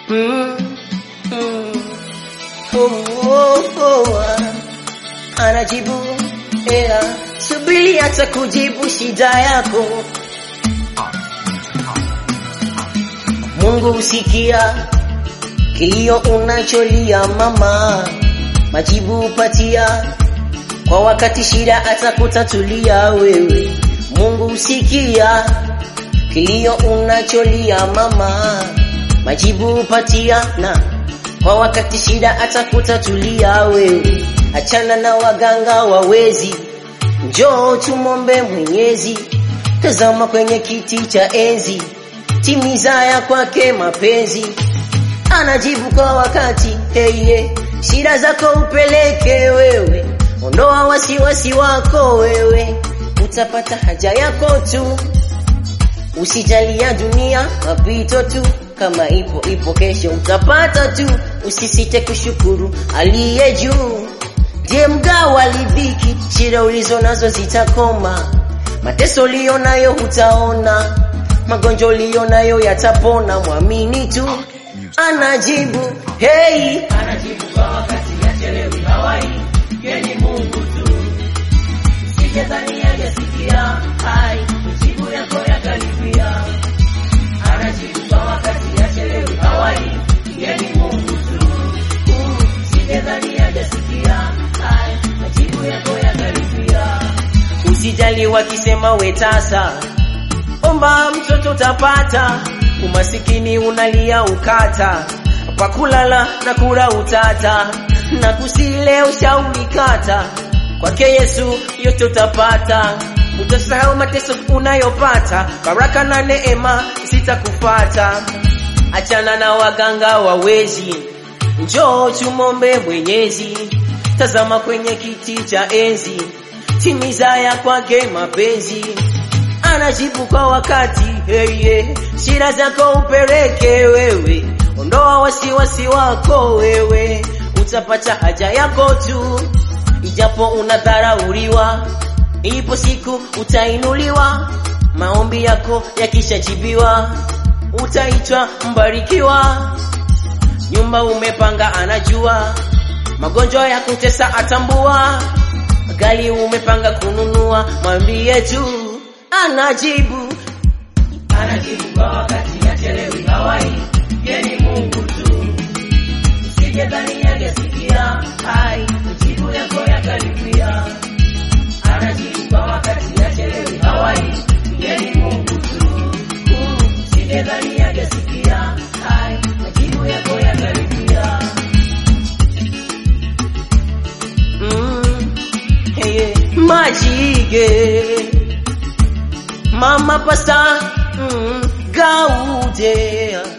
mm, mm. Oh, oh, oh, ah. Anajibu ea, subiri hata kujibu shida yako. Mungu husikia kilio unacholia mama, majibu upatia kwa wakati, shida atakutatulia wewe. Mungu husikia kilio unacholia mama, majibu upatia na kwa wakati, shida atakutatulia wewe. Achana na waganga wawezi, njoo tumombe Mwenyezi. Tazama kwenye kiti cha enzi, timiza ya kwake mapenzi, anajibu kwa wakati. Hey, hey. Shida zako upeleke wewe, ondoa wasiwasi wako wewe, utapata haja yako tu. Usijali ya dunia mapito tu, kama ipo ipo, kesho utapata tu. Usisite kushukuru aliye juu, ndiye mgawa lidhiki. Shida ulizo nazo zitakoma, mateso uliyo nayo hutaona, magonjwa uliyo nayo yatapona. Mwamini tu, anajibu hey. anajibu kwa wakati, achelewi hawai, yeye ni Mungu tu. Usijadhani hajasikia, hai majibu yako yakaribia. Anajibu kwa wakati, achelewi hawai, yeye ni Mungu tu. Usijadhani hajasikia, hai majibu yako yakaribia. Usijali wakisema wetasa, omba mtoto utapata. Umasikini unalia ukata, kwa kulala na kula utata, na kusile ushauri kata. Kwake Yesu yote utapata, utasahau mateso unayopata, baraka na neema zitakufata. Achana na waganga wawezi, njoo tumombe Mwenyezi. Tazama kwenye kiti cha enzi, timiza ya kwake mapenzi, anajibu kwa wakati. Hey, hey. Shida zako upeleke wewe, ondoa wasiwasi wako wewe, utapata haja yako tu, ijapo unadharauliwa, ipo siku utainuliwa. Maombi yako yakishajibiwa, utaitwa mbarikiwa. Nyumba umepanga anajua, magonjwa ya kutesa atambua, gari umepanga kununua, mwambie tu anajibu. anajibu kwa wakati, achelewi hawai, yeye ni Mungu tu. Usijadhani hajasikia, hai majibu yako yakaribia. Anajibu kwa wakati, achelewi hawai, yeye ni Mungu tu. Usijadhani hajasikia, hai majibu yako yakaribia. Mm, hey, majige mama pasta mm, gaude